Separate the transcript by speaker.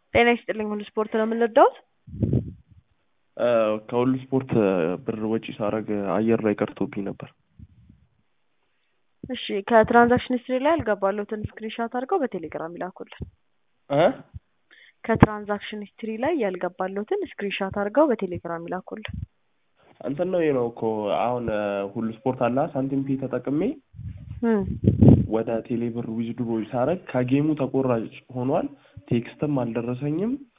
Speaker 1: ጤና ይስጥልኝ ሁሉ ስፖርት ነው የምንረዳውት?
Speaker 2: ከሁሉ ስፖርት ብር ወጪ ሳረግ አየር ላይ ቀርቶብኝ ነበር።
Speaker 1: እሺ ከትራንዛክሽን ሂስትሪ ላይ ያልገባለሁትን ስክሪንሻት አድርገው በቴሌግራም ይላኩልን።
Speaker 2: እ
Speaker 1: ከትራንዛክሽን ሂስትሪ ላይ ያልገባለሁትን ስክሪንሻት አድርገው በቴሌግራም ይላኩልን።
Speaker 2: እንትን ነው ነው እኮ አሁን ሁሉ ስፖርት አላ ሳንቲም ፔ ተጠቅሜ
Speaker 1: እም
Speaker 2: ወደ ቴሌብር ዊዝድሮ ሳረግ ከጌሙ ተቆራጭ ሆኗል። ቴክስትም አልደረሰኝም።